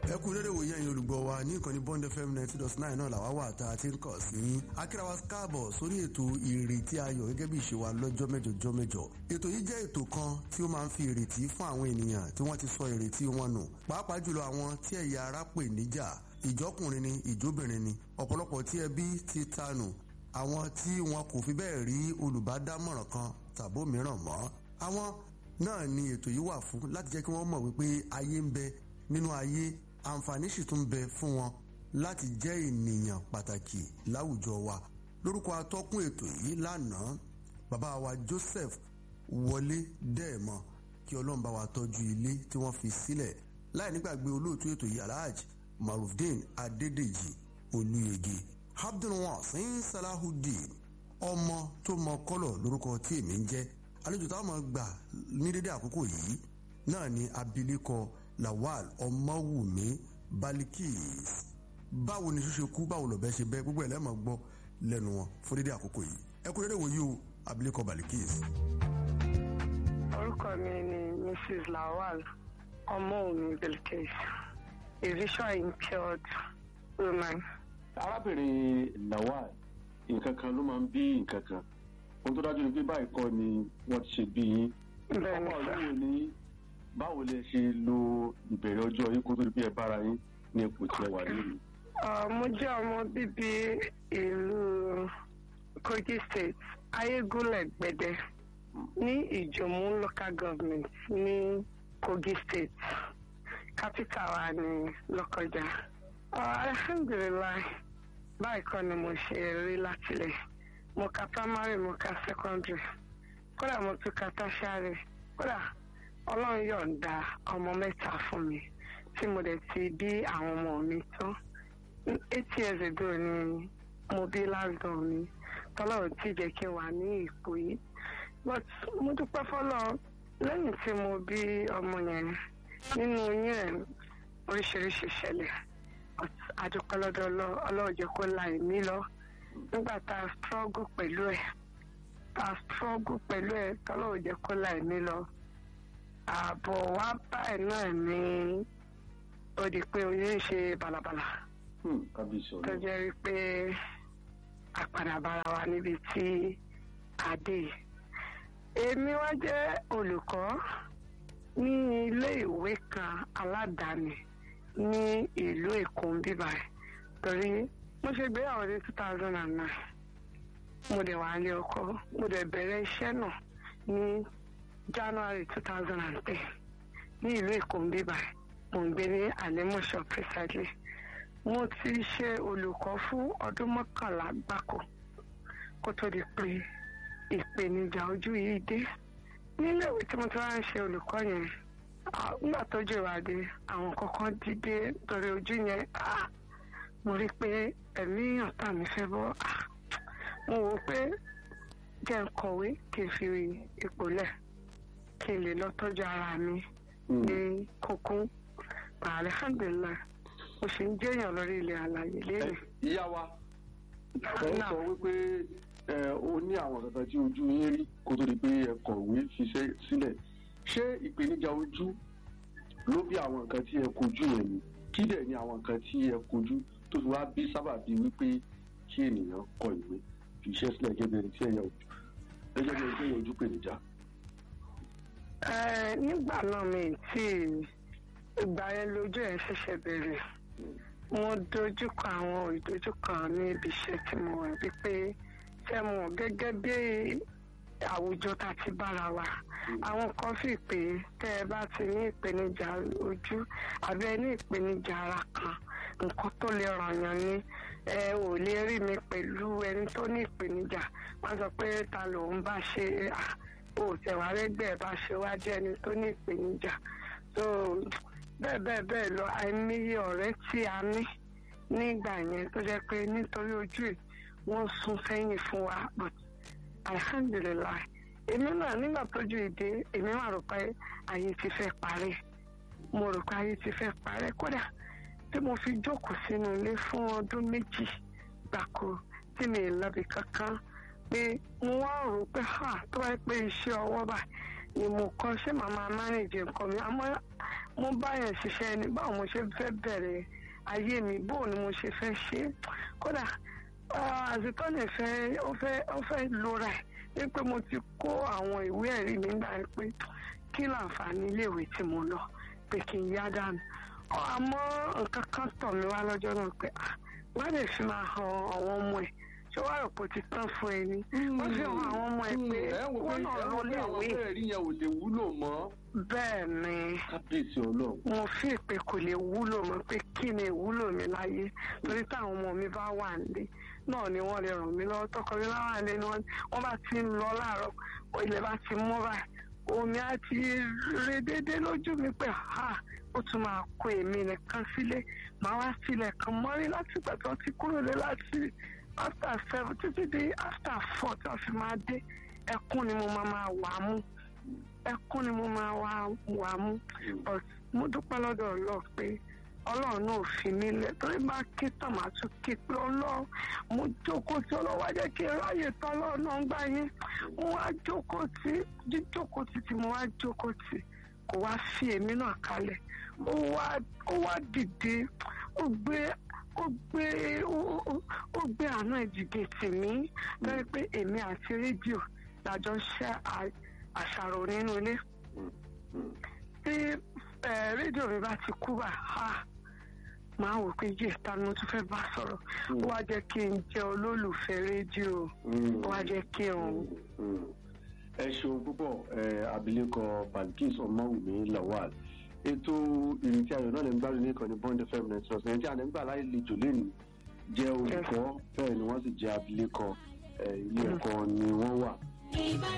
ẹ kú dédé wòye ẹ̀yin olùgbọ́ wa ní ìkànnì bond fm ninety dot nine náà làwa wà tá a ti ń kàn sí akírawa káàbọ̀ sórí ètò ìrètí ayọ̀ gẹ́gẹ́ bí ìṣe wa lọ́jọ́ mẹ́jọ jọ́ mẹ́jọ ètò yìí jẹ́ ètò kan tí ó máa ń fi ìrètí fún àwọn ènìyàn tí wọ́n ti sọ ìrètí wọn nù pàápàá jùlọ àwọn tí ẹ̀yà ara pè níjà ìjọkùnrin ni ìjóbìnrin ni ọ̀pọ̀lọpọ̀ tí ẹbí ti tanù àwọn tí wọn kò fi bẹ́ẹ̀ rí olùbádámọ̀ràn kan tàbó mìíràn mọ́ àwọn náà ni ètò yìí wà fún láti jẹ́ kí wọ́n mọ̀ wípé ayé ń bẹ nínú ayé àǹfààní sì tún bẹ fún wọn láti jẹ́ ènìyàn pàtàkì láwùjọ wa lórúkọ atọ́kùn ètò yìí lánàá bàbá wa Joseph wọlé dẹ́ẹ̀mọ kí ọlọ́run bá wa tọ́jú ilé tí wọ́n fi sílẹ̀ láì nígbàgbé olóòtú ètò yìí alhaji marufdin adédèjì olúyege abdulwasin salahudeen ọmọ tó mọ kọ́lọ̀ lórúkọ tí èmi ń jẹ́ àlejò táwọn máa gbà ní dédé àkókò yìí náà ni abilékọ lawal ọmọwùmí balikis báwo ni ṣíṣe kú báwo lọ̀bẹ ṣe bẹ́ gbogbo ẹ̀ lẹ́mọ̀ gbọ́ lẹ́nu wọn fún dédé àkókò yìí ẹ kú dédé wòye o abilékọ balikis. orúkọ mi ni mrs lawal ọmọwùmí balikis a visual impaired woman. arábìnrin lawal nǹkan kan ló máa ń bí nǹkan kan ohun tó dájú ni pé báyìí kọ́ ni wọ́n ti ṣe bí yín bẹ́ẹ̀ ni ọmọ sá ìlú ní báwo lẹ ṣe lo ìbẹ̀rẹ̀ ọjọ́ yín kó tó di pé ẹ bára yín ní ipò tí ẹ wà nínú. Uh, mo jẹ́ ọmọ bíbí ìlú Kogi State Ayégúnlẹ̀ Gbẹ̀dẹ ní Ìjòmú local government ní Kogi State capital wa ní Lọ́kọjà. Uh, alhamdulilayi báyìí kọ́ ni mo ṣe rí látilẹ̀ mo ka primary mo ka secondary kódà mo tún ka tertiary kódà ọlọ́run yọ̀ǹda ọmọ mẹ́ta fún mi tí mo dẹ̀ ti bí àwọn ọmọ mi tán eight years ago ni mo bí last born mi tọ́lọ́run tí jẹ́ kí n wà ní ipò yìí but mo dúpẹ́ fọ́lọ́ lẹ́yìn tí mo bí ọmọ yẹn nínú oyún ẹ̀ oríṣiríṣi ṣẹlẹ̀ but adúpẹ́ lọ́dọ̀ Ọlọ́- ọlọ́run jẹ́ kó la ẹ̀mí lọ nígbà tá a struggle pẹ̀lú ẹ̀ tá a struggle pẹ̀lú ẹ̀ tọ́lọ́run jẹ́ kó la ẹ̀mí lọ ààbọ̀ wá báyìí náà ni ó di pé oyún ń ṣe bàlàbàlà Hmm, kábíyèsí tó ọlọ́run. jẹ́ wípé àpàdà bára wa níbi tí a dé yìí. èmi wá jẹ́ olùkọ́ ní ilé ìwé kan aládàáni ní ìlú Èkó ń bíbá ẹ̀ torí mo ṣe gbéyàwó ní two thousand and nine mo dẹ̀ wà ní ọkọ mo dẹ̀ bẹ̀rẹ̀ iṣẹ́ náà ní January two thousand and ten ní ìlú Èkó ń bíbá ẹ̀ mo ń gbé ní Àlẹ́mọ̀ṣọ́ precisely mo ti ṣe olùkọ́ fún ọdún mọ́kànlá gbáko kó tó di pé ìpèníjà ojú yìí dé nílé ìwé tí mo ti wá ń ṣe olùkọ́ yẹn ah, nígbà tójú ìwádìí àwọn kankan dìde torí ojú yẹn ah, mo rí i pé ẹ̀mí ọ̀tá mi fẹ́ bọ́ ah, mo wò ó pé jẹ́ ń kọ̀wé kí n fi ipò lẹ̀ kí n lè lọ tọ́jú ara mi Hmm, ní kókó alhamdulilayi mo sì ń jẹ́yàn lórí ilẹ̀ àlàyé ẹ, lérè. ìyá wa ẹ ń sọ wípé ẹ ó ní àwọn kankan tí ojú yín rí kó tó di pé ẹ kọ̀wé fiṣẹ́ sílẹ̀ ṣé ìpèníjà ojú ló bí àwọn nǹkan tí ẹ kojú yẹn ni kí dẹ̀ ni àwọn nǹkan tí ẹ kojú tó fi wá bí sábàbí wípé kí ènìyàn kọ ìwé fiṣẹ́ sílẹ̀ gẹ́gẹ́ bí ẹni tí ẹ̀yà ojú gẹ́gẹ́ bí ẹni tí ẹ̀yà ojú pèníjà. Ẹ, nígbà náà mi tí ìgbà yẹn lójú ẹ̀ ṣẹ̀ṣẹ̀ bẹ̀rẹ̀ mo dojúkọ àwọn ìdojúkọ ní ibi iṣẹ́ tí mo wà wípé ṣé mo mọ̀ gẹ́gẹ́ bí àwùjọ tá a ti bára wa àwọn kan fi pé tẹ́ ẹ bá ti ní ìpèníjà ojú àbí ẹ ní ìpèníjà ara kan nǹkan tó lè ràn yàn ni ẹ ò lè rí mi pẹ̀lú ẹni tó ní ìpèníjà wọ́n sọ pé ta lòun bá ṣe à o tẹ̀wá rẹ́gbẹ́ bá ṣe wá jẹ́ ẹni tó ní ìpèníjà so bẹ́ẹ̀ bẹ́ẹ̀ bẹ́ẹ̀ lọ àìníye ọ̀rẹ́ tí a ní nígbà yẹn tó jẹ́ pé nítorí ojú ẹ̀ wọ́n sún sẹ́yìn fún wa but alhamdulilayi èmi náà nígbà tójú ìdè èmi máa rò pé ayé ti fẹ́ parí mo rò pé ayé ti fẹ́ parí kódà tí mo fi jókòó sínú ilé fún ọdún méjì gbàkó tí mi ì lọ́bi kankan pé mo wá rò pé ha tó wáyé pé iṣẹ́ ọwọ́ bá ni mo kọ́ ṣé màá máa mánéjì nǹkan mi àmọ́ mo bá yẹn ṣiṣẹ́ ni báwo mo ṣe fẹ́ bẹ̀rẹ̀ ayé mi bóò ni mo ṣe fẹ́ ṣe é kódà àzìtọ́ lè fẹ́ ó fẹ́ ó fẹ́ lora ẹ̀ pé mo ti kó àwọn ìwé ẹ̀rí mi gbà pé kí láǹfààní iléèwé tí mo lọ pé kí n yá dànù àmọ́ nǹkan kan tọ̀ mí wá lọ́jọ́ náà pé wọ́n lè fi máa han àwọn ọmọ ẹ̀ ṣé wàá rò pé ó ti tán fún ẹ ni wọ́n fi hàn àwọn ọmọ ẹ̀ pé wọ́n náà lọ léèwé àwọn ẹ̀rí yẹn ò lè wúlò mọ́. bẹ́ẹ̀ ni kábíyèsí ọlọ́run. mo fi pé kò lè wúlò mọ́ pé kí ni ìwúlò mi láyé torí táwọn ọmọ mi bá wà nílé náà ni wọ́n lè ràn mí lọ́wọ́ tọkọ mi láwọn àlẹ́ ni wọ́n bá ti ń lọ láàárọ̀ ilẹ̀ bá ti mọ́ báyìí omi á ti re déédéé lójú mi pé ha ó tún máa kó èmi nìkan sílé màá wá sílẹ̀ kan mọ́rí láti ìgbà tí wọ́n ti kúrò lé láti after seven títí dé after four tí wọ́n fi máa dé ẹkún ni mo máa máa wà á mú ẹkún ni mo máa wà á mú but mo dúpẹ́ lọ́dọ̀ ọlọ́ọ̀ pé ọlọ́run náà fi mí lẹ̀ torí bá ké tán màá tún ké pé ọlọ́run mo jókòó tí ọlọ́run wá jẹ́ kí n ráyè tán ọlọ́run náà ń gbà yín mo wá jókòó tí jíjókòó tí tí mo wá jókòó tí kò wá fi èmi náà kalẹ̀ ó wá ó wá dìde ó gbé ó gbé ó gbé àánú ìdìde tì mí lórí pé èmi àti rédíò lájọ ṣe àṣàrò nínú ilé tí rédíò mi bá ti kú bá a máa wò pé yé ta ni mo tún fẹ́ bá sọ̀rọ̀ ó wá jẹ́ kí n jẹ́ olólùfẹ́ rédíò ó wá jẹ́ kí n. ẹ ṣeun púpọ̀ abilékọ Balkis Ọmọwùmí Lawal ètò ìrètí ayọ̀ náà lè ń gbádùn ní ìkànnì Bond FM net ọ̀sẹ̀ tí a lè ń gbà láì lejò lẹ́nu jẹ́ olùkọ́ bẹ́ẹ̀ ni wọ́n sì jẹ́ abilékọ ilé ẹ̀kọ́ ni wọ́n wà.